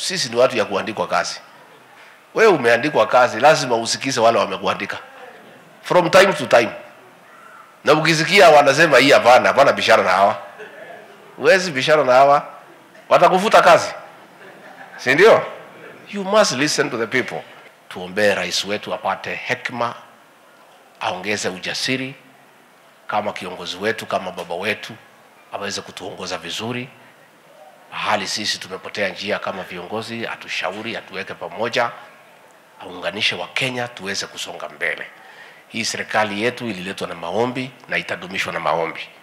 sisi ni watu ya kuandikwa kazi. Wewe umeandikwa kazi, lazima usikize wale wamekuandika from time to time, na ukisikia wanasema hii hapana, hapana bishara na hawa, huwezi bishara na hawa, watakufuta kazi, si ndio? You must listen to the people. Tuombee rais wetu apate hekima, aongeze ujasiri kama kiongozi wetu, kama baba wetu, aweze kutuongoza vizuri mahali sisi tumepotea njia kama viongozi, atushauri, atuweke pamoja, aunganishe Wakenya tuweze kusonga mbele. Hii serikali yetu ililetwa na maombi na itadumishwa na maombi.